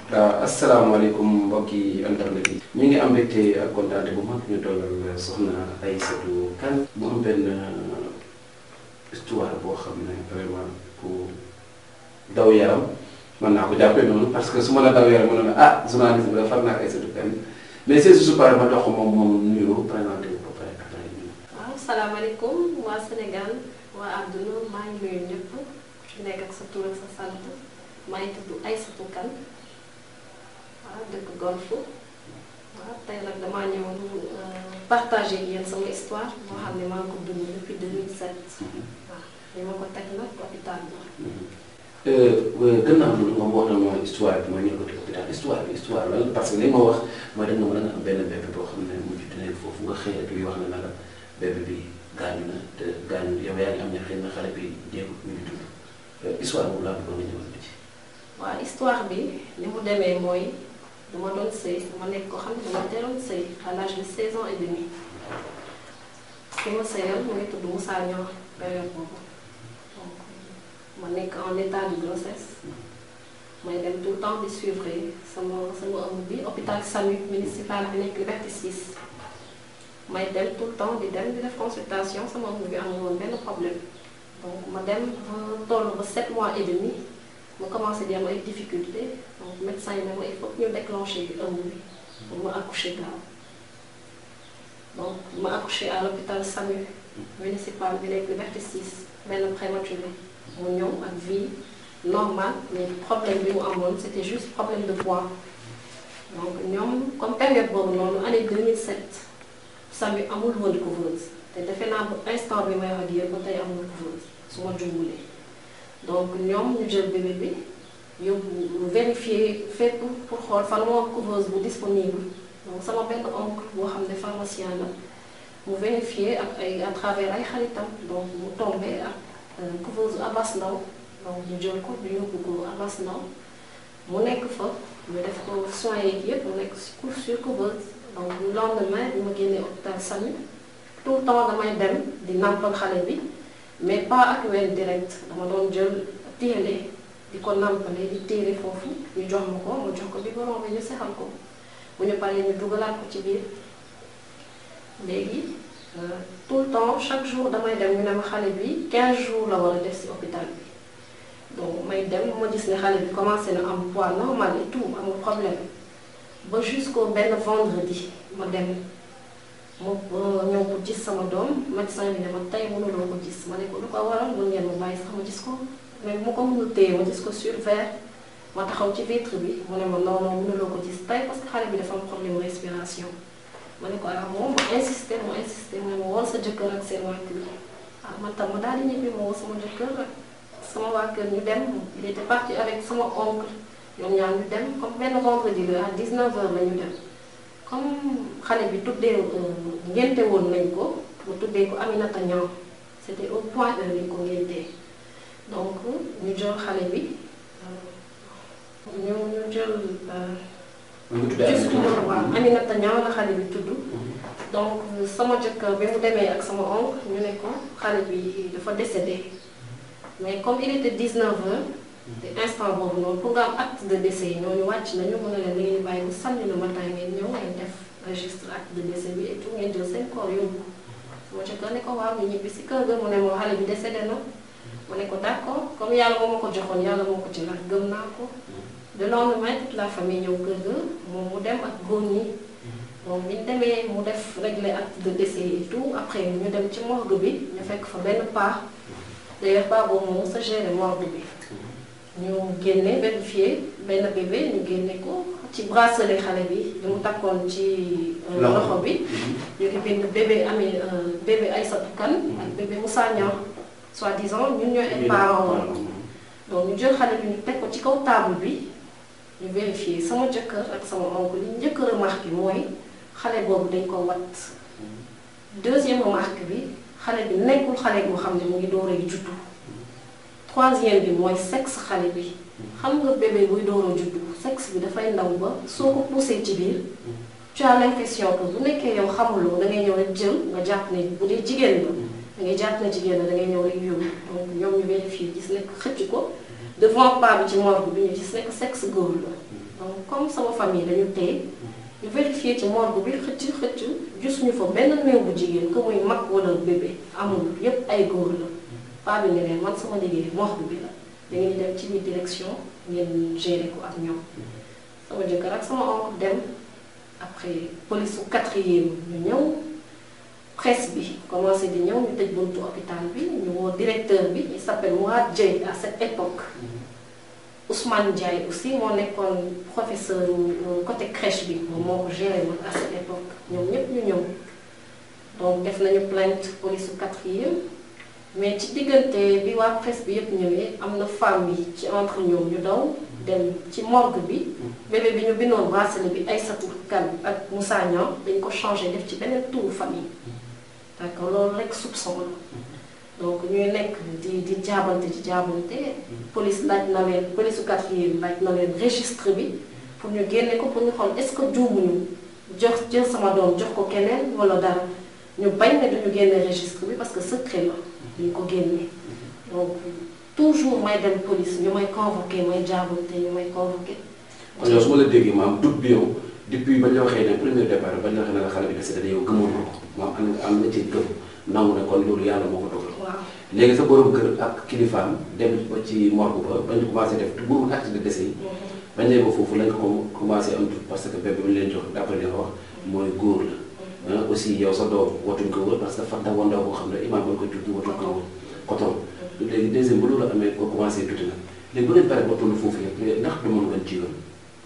waaw asalaamaaleykum mbokki internet yi. ñu ngi am mbégte ak kontaante bu mag ñu doolal soxna Aïssatou Kane mu am benn histoire boo xam ne vraiment pour daw yaram mën naa ko jàppee noonu parce que su ma la daw yaram mën na ah journaliste bi la far naa ak Aïssatou Kane mais c'est juste pare ma jox ko moom moom nuyoo présenté wu ba pare après ñu. waaw salaamaaleykum waa Sénégal waa àdduna maa ngi nuyu ñëpp ku nekk ak sa tur ak sa sant maa ngi tudd Aïssatou Kane waaw dëkk Golf waaw tey nag damaa ñëwoon partager ak yéen sama histoire boo xam ne maa ngi ko dund depuis 2007 waaw li ma ko teg nag hôpital bi. gannaaw loolu nga wax na mooy histoire bi mooy ñu ko teg hôpital histoire bi histoire lan parce que li ma wax mooy da nga mën a am benn bébé boo xam ne mu judd nekk foofu nga xëy rek li wax na la bébé bi gaañu na te gaañu yow yaa ngi am ña xëy na xale bi jeexut ñu ngi dund histoire boobu laa bëggoon nga ñëwal ci. waaw histoire bi li mu demee mooy dama doon sëy dama nekk koo xam ne dama teeloon sëy à l'âge de 16 ans et demi ki ma sëyal mu ngi tudd Moussa Niang période boobu donc ma nekk en état de grossesse may dem tout le temps di suivre sama sama ëmb bi hôpital SAMU municipal bi nekk Liberté 6 may dem tout le temps di dem di def consultation sama ëmb bi amul woon benn problème donc ma dem ba toll ba 7 mois et demi ma commencé di am ay difficultés donc médecin yi ne ma il faut que ñu déclencher ëmb bi pour ma accoucher gaaw donc ma accoucher à l'hôpital SAMU municipal bi nekk Liberté 6 benn prématuré mu ñëw ak vie normale mais problème bi mu amoon c'était juste problème de poids donc ñoom comme période boobu noonu année 2007 SAMU amul woon couveuse te defe naa ba instant bi may wax ak yéen ba tey amul couveuse su ma jumbulee donc ñoom ñu jël bébé bi yóbbu vérifier fépp pour xool fan moo couveuse bu disponible donc sama benn oncle boo xam ne pharmacien la mu vérifier ak ay à travers ay xaritam donc mu tombé ak couveuse Abbas Ndao donc ñu jël ko ñu yóbbu ko Abbas Ndao mu nekk fa ñu def ko soins yeeg yëpp mu nekk sur couveuse donc le lendemain bi ma génnee hôpital SAMU tout le temps damay dem di nampal xale bi mais pas ak ween direct dama doon jël téele di ko nampale di téere foofu ñu jox ma ko ma jox ko biberon bi ñu sexal ko bu ñu paree ñu dugalaat ko ci biir léegi tout le temps chaque jour damay dem ñu ne ma xale bi 15 jours la war a def ci hôpital bi donc may dem ma gis ne xale bi commencé na am poids normal et tout amul problème ba jusqu'au benn vendredi ma dem ma ñëw ko gis sama doom médecin bi ne ma tey mënuloo ko gis ma ne ko lu ko waral mën ngeen ma bàyyi sax ma gis ko mais mu ko mënul téye ma gis ko sur verre ma taxaw ci vitre bi mu ne ma non non mënuloo ko gis tey parce que xale bi dafa am problème respiration ma ne ko ah moom ma insisté ma insisté mu ne ma woon sa jëkkër ak seen waa kër ah man tam ma daal di ñibbi ma woo sama jëkkër ak sama waa kër ñu dem il était parti avec sama oncle ñoom ñaar ñu dem comme benn vendredi la à 19h la ñu dem. comme xale bi tuddee ngénte woon nañ ko mu tuddee ko Aminata Niang c'était au point heure lañ ko ngéntee donc ñu jël xale bi ñu ñu jël. juste waaw Aminata Niang la xale bi tudd. donc sama jëkkër bi mu demee ak sama oncle ñu ne ko xale bi dafa décédé mais comme il était 19h. te instant boobu noonu pour nga am acte de décès yi ñooñu wàcc nañu mën na leen da ngeen bàyyi ba samedi le matin ngeen ñëw ngeen def registre acte de décès bi et tout ngeen jël seen corps yóbbu sama jëkkër ne ko waaw ñu ñibbi si kër ga mu ne moo xale bi décédé na mu ne ko d'accord comme yàlla moo ma ko joxoon yàlla moo ko ci laaj gëm naa ko le lendemain toute la famille ñëw kër ga moom mu dem ak góor ñi moom bi ñu demee mu def régler acte de décès et tout après ñu dem ci morgue bi ñu fekk fa benn paa d'ailleurs paa boobu moom sa gérer morgue bi ñu génne vérifié benn bébé ñu génne ko ci bracelet xale bi li mu takkoon ci loxo bi ñu ngi bind bébé amee bébé Aïssatou Kane ak bébé Moussa Niang soi-disant ñun ñooy ay parents woon donc ñu jël xale bi ñu teg ko ci kaw table bi ñu vérifié sama jëkkër ak sama oncle li njëkk remarque mooy xale boobu dañ ko wat deuxième remarque bi xale bi nekkul xale boo xam ne mu ngi door a juddu troisième bi mooy sexe xale bi xam nga bébé buy door a juddu sexe bi dafay ndaw ba soo ko poussé ci biir tu as l'impression que bu nekkee yow xamuloo da ngay ñëw rek jël nga jàpp ne bu dee jigéen la da ngay jàpp ne jigéen la da ngay ñëw rek yóbbu donc ñoom ñu vérifié gis nekk xëcc ko devant pas bi ci morgue bi ñu gis nekk sexe góor la donc comme sama famille dañu téye ñu vérifié ci morgue bi xëcc xëcc gisuñu fa benn néew bu jigéen que muy mag wala bébé amul yépp ay góor la paa bi ne leen man sama liggéey morgue bi la da ngeen dem ci biir direction ngeen gérer ko ak ñoom sama jëkkër ak sama oncle dem après police su quatrième ñu ñëw presse bi commencé di ñëw ñu tëj buntu hôpital bi ñu woo directeur bi il s'appelle Mourad Dieye à cette époque Ousmane Ndiaye aussi moo nekkoon professeur côté crèche bi moom moo ko géré woon à cette époque ñoom ñëpp ñu ñëw donc def nañu plainte police su quatrième mais ci diggante bi waa presse bi yëpp ñëwee am na femme yi ci entre ñoom ñu daw dem ci morgue bi bébé bi ñu bindoon bracelet bi Aïssatou Kane ak Moussa Niang dañ ko changé def ci beneen turu famille d'accord loolu rek soupçon la donc ñuy nekk di di jaabante di jaabante police laaj na leen police su quatrième laaj na leen registre bi pour ñu génne ko pour ñu xool est-ce que juumuñu jox jël sama doom jox ko keneen wala dara ñu bañ ne duñu génne registre bi parce que secret la ñu ko génne donc toujours may dem police ñu may convoqué may jaabante ñu may convoqué. kon yow su ma la déggee maam doute bi yow depuis bañ la waxee ne premier départ bañ la waxee ne la xale bi décédé yow gëmoon ko maam am nga am na ci gëm nangu ne kon loolu yàlla moo ko dogal. waaw léegi sa borom kër ak kilifaam dem ba ci morgue ba bañ commencé def bu acte de décès yi. bañ ne ba foofu lañ ko commencé am doute parce que bébé bi ñu leen jox d'après li nga wax mooy góor la. aussi yow sa doom watuñ ko wër parce que fan ndaw ndaw boo xam ne imaam ba ko jur watuñ ko wër coton léegi deuxième bu loolu amee ko commencé tuuti nag léegi bu ngeen pare ba toll foofu yëpp ndax du mën ngeen ci yoon.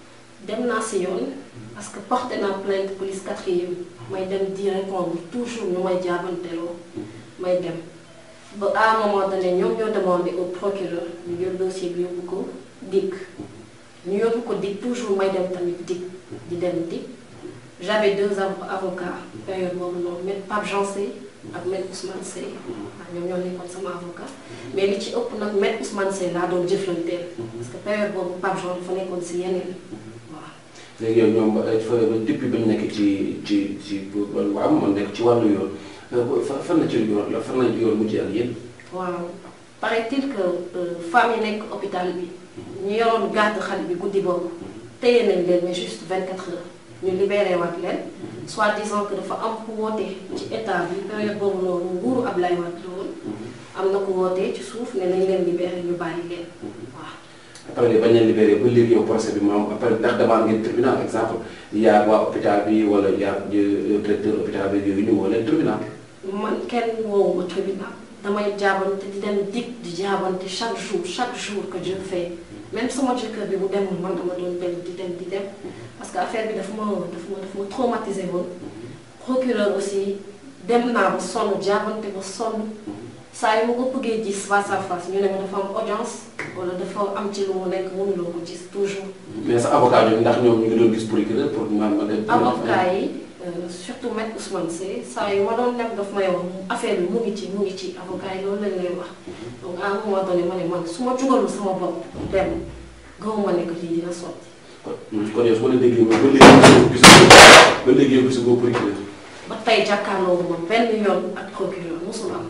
dem naa si yoon parce que porté naa plainte police quatrième may dem di répondre toujours ñu may jaabanteloo may dem ba à un moment donné ñoom ñoo demandé au procureur ñu jël dossier bi yóbbu ko dikk ñu yóbbu ko dikk toujours may dem tamit dikk di dem dikk j'avais deux avocats période boobu noonu maître Pape Jean Sey ak maître Ousmane Sey waaw ñoom ñoo nekkoon sama avocat mais li ci ëpp nag maître Ousmane Sey laa doon jëflanteel parce que période boobu Pape Jean dafa nekkoon si yeneen waaw léegi yow ñoom fa depuis ba ñu nekk ci ci ci waaw man nekk ci wàllu yoon fan la ci yoon la fan la yoon mujj ak yéen. waaw paraît-il que femme yi nekk hôpital bi ñu yoroon garde xale bi guddi boobu téye nañ leen mais juste 24 heures ñu libéré waat leen soit disant que dafa am ku woote ci état bi période boobu noonu nguuru Ablaye Wade la woon am na ku woote ci suuf ne nañ leen libéré ñu bàyyi leen waaw. après bañ leen libéré ba léegi yow procès bi moom après ndax demande ngeen tribunal exemple yaa waa hôpital bi wala yaa directeur hôpital bi yooyu ñu woo leen tribunal. man kenn woowuma tribunal damay jaabante di dem dig di jaabante chaque jour chaque jour que je fais même sama jëkkër bi bu demul man dama doon dem di dem di dem parce que affaire bi dafa ma dafa ma dafa ma traumatisé woon procureur aussi dem naa ba sonn jaabante ba sonn saa yi ma ko bëggee gis face à face ñu ne ma dafa am audience wala dafa am ci lu mu nekk mënuloo ko gis toujours. mais sa avocat ñoom ndax ñoom ñu ngi doon gis procureur pour ma ma dem. avocat yi surtout maître Ousmane Seye saa yu ma doon dem daf may wax affaire bi mu ngi ci mu ngi ci avocat yi loolu lañ lay wax donc à un moment donné ma ne man su ma jugalu sama bopp dem gaw ma ne que lii dina sotti. kon kon yow su ma la déggee ba léegi gisagoo ba léegi yow gisagoo procureur. ba tey jàkkaarloo ma benn yoon ak procureur mosul am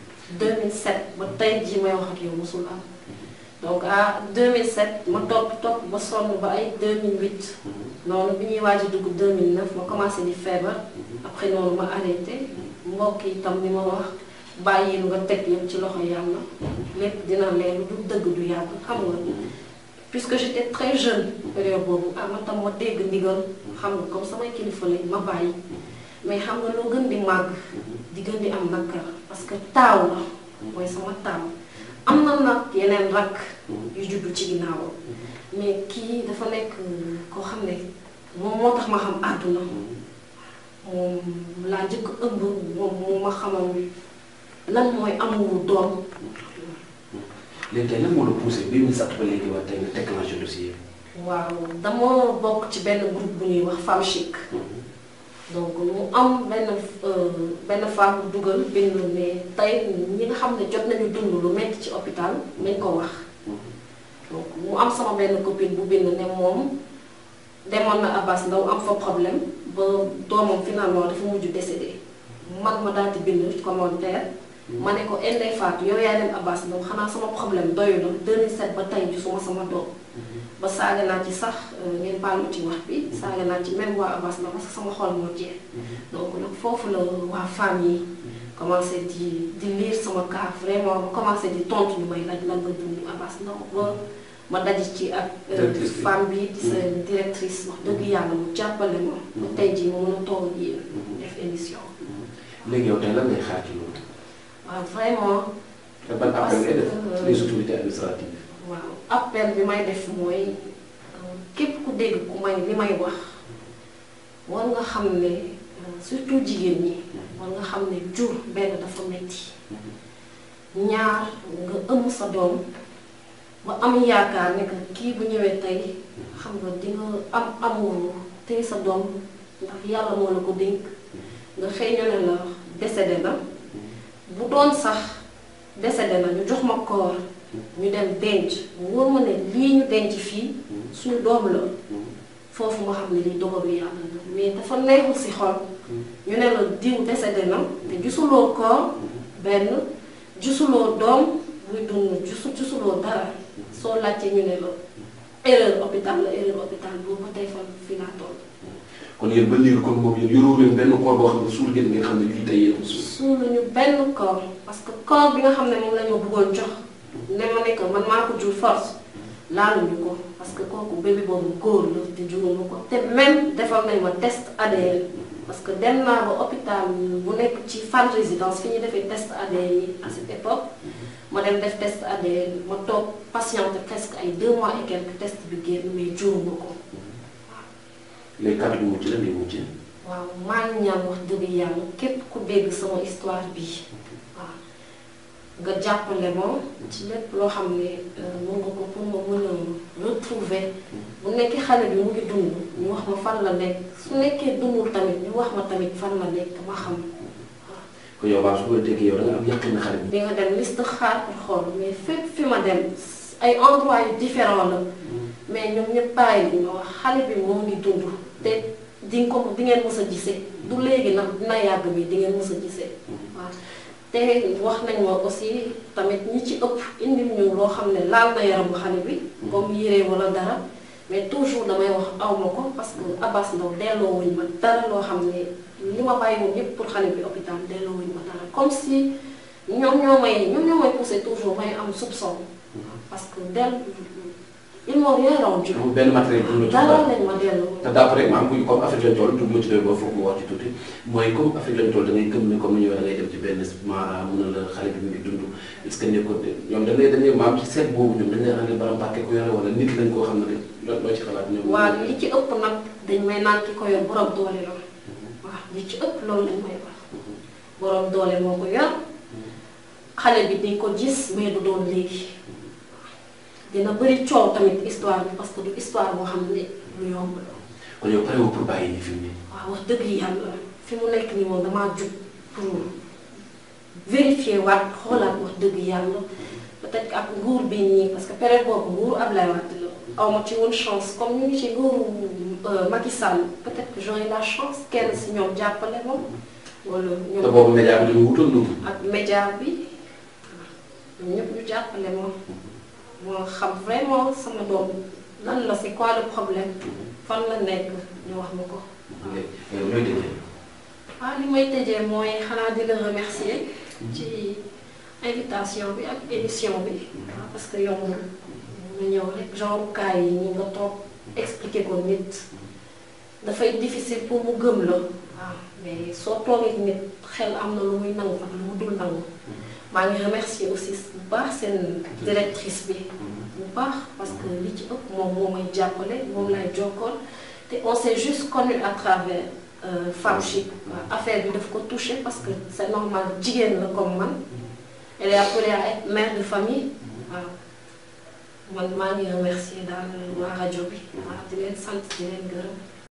2007 ba tey jii may wax ak yow mosul am donc à 2007 ma topp topp ba sonn ba ay 2008 noonu bi ñuy waaj a dugg 2009 ma commencé di feebar après noonu ma arrêté mbokk yi tam ni ma wax bàyyil nga teg yëpp ci loxo yàlla lépp dina leer du dëgg du yàgg xam nga puisque j'étais très jeune période boobu ah man tam ma dégg ndigal xam nga comme samay kilifa lañ ma bàyyi mais xam nga loo gën di màgg di gën di am nakkar parce que taaw la mooy sama taaw am na nag yeneen rakk yu juddu ci ginnaawam mais kii dafa nekk koo xam ne moom moo tax ma xam àdduna moom laa njëkk ëmb moom moo ma xamal lan mooy amul doom léegi tey lan moo la poussé bi ñu satt ba léegi waa tey nga déclenché dossier waaw dama bokk ci benn groupe bu ñuy wax femme chic donc mu am benn benn femme bu dugal bind ne tey ñi nga xam ne jot nañu dund lu metti ci hôpital nañ ko wax donc mu am sama benn copine bu bind ne moom demoon na Abbas Ndao am fa problème ba doomam finalement dafa mujj décédé man ma daal di bind commentaire ma ne ko Ndeye Fatou yow yaay dem Abbas Ndao xanaa sama problème doyu na 2007 ba tey gisuma sama doom ba saaga naa ci sax ngeen baal ma ci wax bi saaga naa ci même waa Abass Ndao parce que sama xol moo jeex donc nag foofu la waa famille yi commencé di di lire sama cas vraiment ba commencé di tontu ñu may laaj lan nga dund Abass Ndao ba ma daji ci ak femme bi di sa directrice wax dëgg yàlla mu jàppale ma ba tey jii ma mën a toog yéen def émission léegi yow tey lan ngay xaar ci loolu. waaw vraiment te ban appel ngay def ci les autorités administratives. waaw appel bi may def mooy képp ku dégg ku may li may wax war nga xam ne surtout jigéen ñi war nga xam ne jur benn dafa metti ñaar nga ëmb sa doom ba am yaakaar ne que kii bu ñëwee tey xam nga di nga am amour tey sa doom ndax yàlla moo la ko dénk nga xëy ñu ne la décédé na bu doon sax décédé na ñu jox ma koor ñu dem denc wóor ma ne lii ñu denc fii suñu doom la foofu nga xam ne lii dogalu yàlla la mais dafa neexul si xol ñu ne la diw décédé na te gisuloo koor benn gisuloo doom buy dund gisu gisuloo dara soo laajtee ñu ne la erreur hôpital la erreur hôpital boobu ba tey fan fi laa toll. kon yéen ba léegi kon moom yéen yoroo leen benn koor boo xam ne suul ngeen ngeen xam ne lii tey yéen ko suul. suuluñu benn koor parce que koor bi nga xam ne moom la ñu bëggoon jox ne ma ne que man maa ko jur force laaluñu ko parce que kooku bébé boobu góor la te juruma ko te même defal nañ ma test ADN parce que dem naa ba hôpital bu nekk ci Fann Résidence fi ñu defee test ADN yi à cette époque ma dem def test ADN ma toog patiente presque ay deux mois et quelques test bi génn mais juruma ko léegi kàddu gi mucc la ngay mucc. waaw maa ngi ñaan wax dëgg yàlla képp ku dégg sama histoire bi waaw nga jàppale ma ci lépp loo xam ne mën nga ko pour ma mën a retrouver bu nekkee xale bi mu ngi dund ñu wax ma fan la nekk su nekkee dundul tamit ñu wax ma tamit fan la nekk ma xam kon yow baax su ko déggee yow da nga am yàqin na xale bi. di nga dem liste xaar pour xool mais fépp fi ma dem ay endroit yu différent la mais ñoom ñëpp bàyyi li ma wax xale bi moo ngi dund te di nga ko di ngeen mës a gisee du léegi nag dina yàgg bi di ngeen mës a gisee waaw te wax nañ ma aussi tamit ñi ci ëpp indil ñu loo xam ne laal na yaramu xale bi comme yére wala dara mais toujours damay wax aw ma ko parce que Abass Ndao delloo wuñ ma dara loo xam ne li ma bàyyi woon yëpp pour xale bi hôpital delloo wuñ ma dara comme si ñoom ñoo may ñoom ñoo may poussé toujours may am soupçon parce que del ils m'ont rien rendu. amul benn matériel bu ñu la dara lañ ma delloo. te d'après maam bu comme Afrique lañ toll dugg ma ci doy ba foog mu wax ci tuuti mooy comme Afrique lañ toll da ngay gëm ne comme ni ñu waxee da ngay dem ci benn mara mun na la xale bi mu ngi dund est-ce que nekkul ñoom dañ lay dañ lay maam ci seet boobu ñoom dañ lay andil bala mbàkke ko yore wala nit lañ koo xam ne loo loo ci xalaat ñoom. waaw li ci ëpp nag dañ may naan ki ko yor borom doole la waaw li ci ëpp loolu lañ may wax borom doole moo ko yor xale bi di ko gis mais du doon léegi. dina bëri coow tamit histoire bi parce que du histoire boo xam ne lu yomb la. kon yow pare woo pour bàyyi nii fi mu ne. waaw wax dëgg yàlla fi mu nekk nii moom damaa jug pour vérifier waat xoolaat wax dëgg yàlla peut-être que ak nguur bi nii parce que période boobu nguuru Ablaye Wade la aw ma ci woon chance comme ñu ngi ci nguuru Macky Sall peut-être que j'aurai la chance kenn si ñoom jàppale moom. wala ñoom te boobu média bi dañu wutoon noonu. ak média bi ñoom ñëpp ñu jàppale moom. moo xam vraiment sama doom lan la c'est quoi le problème fan la nekk ñu wax ma ko. yow looy tëjee. waaw li may tëjee mooy xanaa di la remercier. ci invitation bi ak émission bi. parce que yombul nga ñëw rek genre cas yi ñi nga toog expliquer ko nit dafay difficile pour mu gëm la. waaw mais soo toogee nit xel am na lu muy nangu ak lu mu dul nangu. maa ngi remercier aussi bu baax seen directrice bi bu baax parce que li ci ëpp moom moo may jàppale moom lay jokkoon te on s'est juste connu à travers Femme Chic affaire bi daf ko touché parce que c'est normal jigéen la comme man elle est appelée à être mère de famille waaw man maa ngi remercier daal waa rajo bi waaw di leen sant di leen gërëm